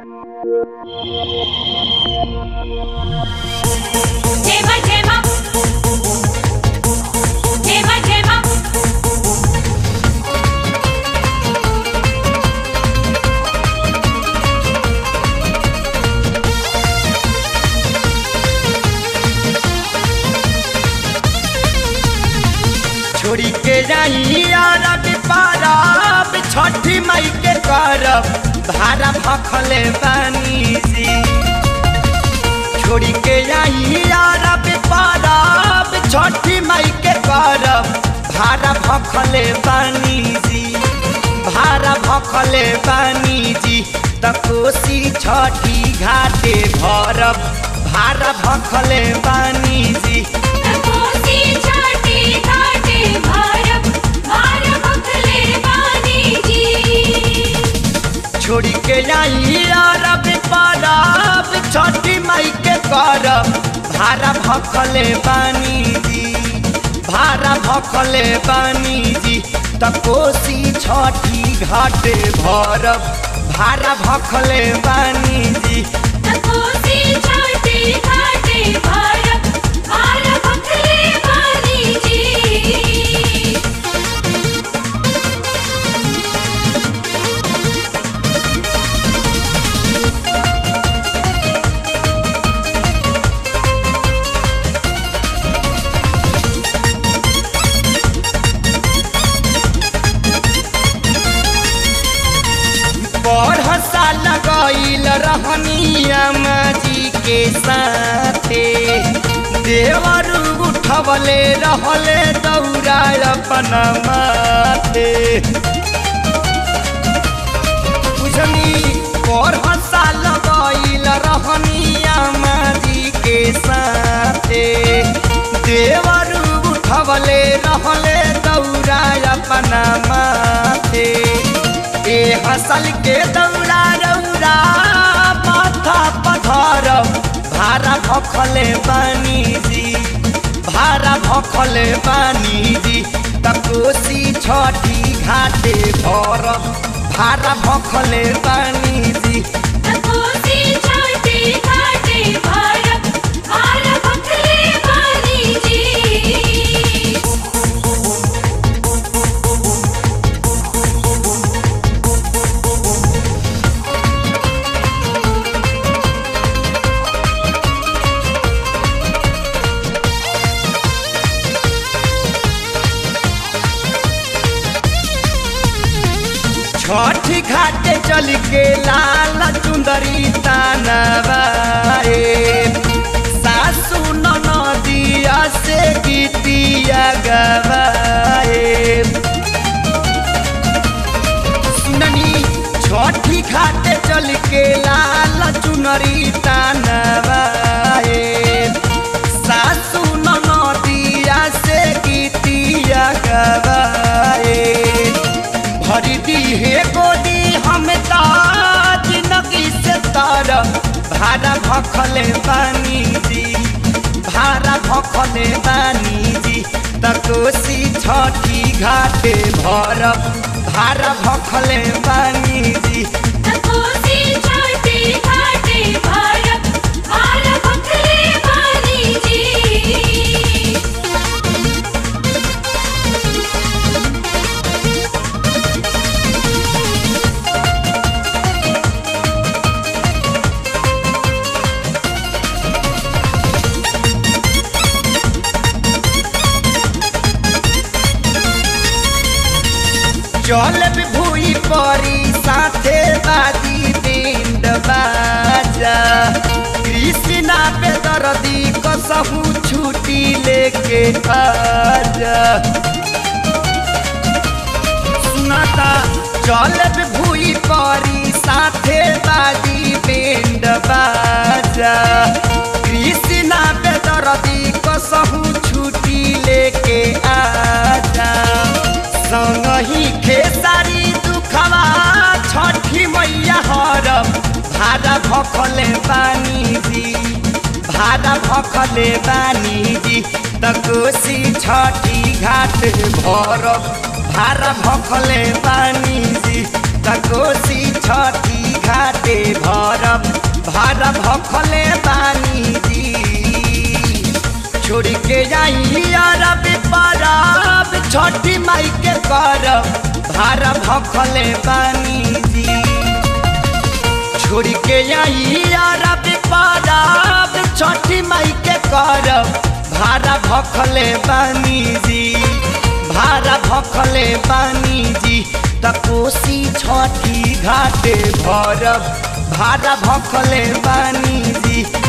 Tema, tema. Tema, tema. छोड़ी के जाई अरब पारब छठी मई के करब भारा भखले बानी जी छोड़ी के जाई अरब पारब छठी मई के करब भारा भखले बानी जी भारा भखले बानी जी त कोसी छठी घाटे भरब भारा भखले बानी जी कोसी छाटी घाटे भारत भारत भखले बानी जी छोड़ी के जाई अरब परब छठी मई के करब भारा भखले बानी जी भारा भखले बानी जी त कोसी छठी घाटे भरब भारा भखले बानी जी कोसी छाटी घाटे भारत भारत भखले बानी जी बढ़ साल गईल रहनिया जी के साथे देवर उठवले रहले दौड़ा अपन माथे बुझनी बढ़ साल गईल रहनिया जी के साथे देवर उठवले रहले दौड़ा अपन माथे ए हसल के दौड़ा रौरा माथा पधर भारा भखले बानी जी भारा भखले बानी जी त कोसी छठी घाटे भर भारा भखले बानी जी कोसी छाटी घाटे भारत भारत भखले बानी जी छठ घाटे चल के लाल चुंदरी तानवाए सासू नदिया से गीतिया गवाए सुननी छठी घाटे चल के लाल चुनरी तानवाए सासू नदिया से गीतिया गवाए भरी दी हे गोदी हम ताज नकी से तार भाड़ा भखले बानी जी भाड़ा भखले बानी जी त कोसी छठी घाटे भरब भाड़ा भखले बानी जी कोसी छाटी घाटे भारत भारत भखले बानी जी चल भूई परी साथे बाजी पिंड बाजा कृष्णा पे दर्दी कसहू छुट्टी लेके आजा सुनाता चल भूई परी साथे बाजी पिंड बाजा कृष्णा पे दर्दी कसहू छुट्टी लेके आजा संगही खेसारी दुखवा छठी मैया हरब भाड़ा भखले बानी जी भाड़ा भखले बानी जी त कोसी छठी घाट भरब भाड़ा भखले बानी जी त कोसी छठी घाटे भरब भारा भखले बानी जी छोड़ के जाई अरब परब छठी माई के करब भारा भखले बानी जी छोड़ के आई अरब परब छठी माई के करब भारा भखले बानी जी भारा भखले बानी जी त कोसी छठी घाटे भरब भारा भखले बानी जी